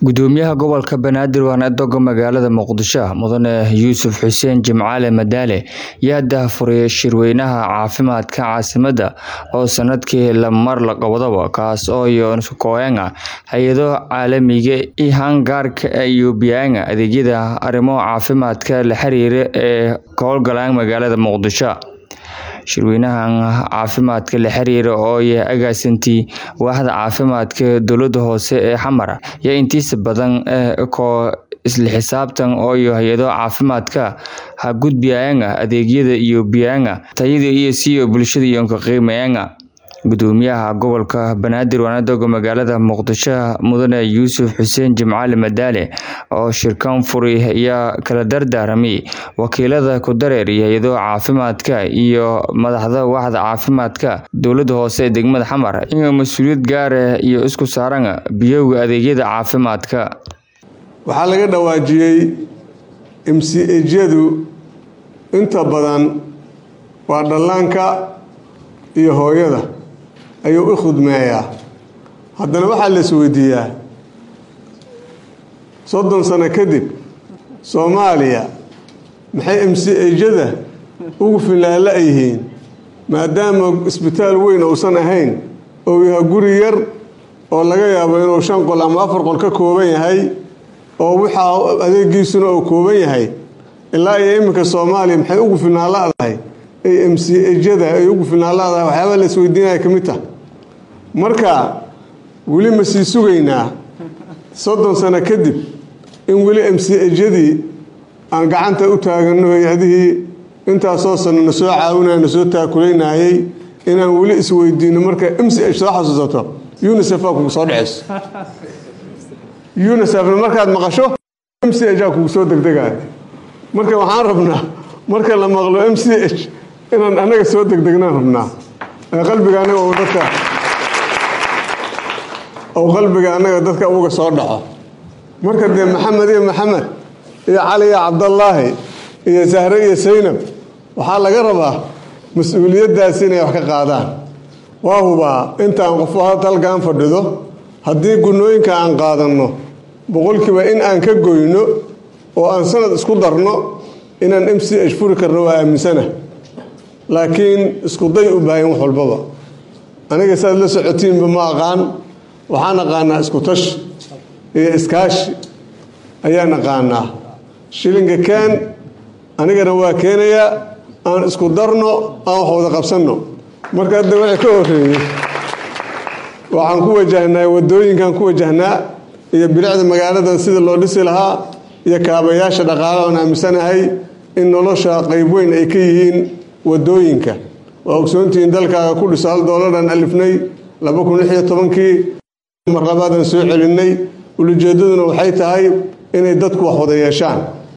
gudoomiyaha gobolka banaadir waana doga magaalada muqdisho mudane yuusuf xuseen jimcaale madaale yaa daahfuray shirweynaha caafimaadka caasimadda oo sanadkii lamar la qabadaba kaas oo yokoenga hay-ado caalamiga i hangaarka iyo biyaanga adeegyada arrimo caafimaadka la xiriira ee ka howlgalaan magaalada muqdisho shirweynahan caafimaadka la xiriira oo yahay agaasintii waaxda caafimaadka dowlada hoose ee xamar yaa intiisa badan koo isla xisaabtan ooyo hay-ado caafimaadka ha gudbiyaanga adeegyada iyo biyaanga tayada iyo siyo bulshada iyo ka qiimeyaanga gudoomiyaha gobolka banaadir waanadoga magaalada muqdisho mudane yuusuf xuseen jimcaale madaale oo shirkan furi ayaa kala dardaaramay wakiilada kudareer iyo hay-ado caafimaadka iyo madaxda waaxda caafimaadka dowlada hoose ee degmada xamar inuu mas-uuliyad gaara iyo isku saaranga biyowga adeegyada caafimaadka waxaa laga dhawaajiyey m c ejyadu inta badan waa dhallaanka iyo hooyada ayuu u khudmeeyaa haddana waxaa la isweydiiyaa soddon sano kadib soomaaliya maxay m c ejyada ugu filaala yihiin maadaama isbitaal weyn uusan ahayn ou yahay guri yar oo laga yaabo inuu shan qol ama afar qol ka kooban yahay oo waxaa adeegiisuna uu kooban yahay ilaa iyo iminka soomaaliya maxay ugu filnaalaadahay ay m c ejyada ay ugu filnaalaadahay waxyaabaa la isweydiinaya ka mid tah marka weli ma sii sugaynaa soddon sano kadib in weli m c ejyadii aan gacanta u taagano hay-adihii intaasoo sano na soo caawinaya na soo taakulaynayay inaan weli isweydiino marka m c h soo xasuusato unisef aa kugu soo dhaceyso unisefna markaad maqasho m c h aa kugu soo degdegaay marka waxaan rabnaa marka la maqlo m c h inaan annaga soo degdegnaan rabnaa qalbiga anaga u dadka ou qalbiga annaga dadka uga soo dhaco marka dee maxamed iyo maxamed iyo cali iyo cabdallaahi iyo sahre iyo saynab waxaa laga rabaa mas-uuliyaddaas inay wax ka qaadaan waa hubaa intaan qof halkaan fadhido haddii gunooyinka aan qaadanno boqolkiiba in aan ka goyno oo aan sanad isku darno inaan m c h furi karno waa aaminsana laakiin iskuday u baahan wax walbaba aniga saad la socotiinba ma aqaan waxaan aqaanaa isku tash iyo iskaashi ayaan aqaanaa shilinka keen anigana waa keenayaa aan isku darno aan wax wada qabsanno marka hadda wixii ka horeeyey waxaan ku wajahnaa wadooyinkaan ku wajahnaa iyo bilicda magaaladan sida loo dhisi lahaa iyo kaabayaasha dhaqaale oon aaminsanahay in nolosha qayb weyn ay ka yihiin wadooyinka waa ogsoontihiin dalkaaga ku dhiso hal doolaran alifnay laba kun lix iyo tobankii mar labaadaan soo celinay ulujeedaduna waxay tahay inay dadku wax wada yeeshaan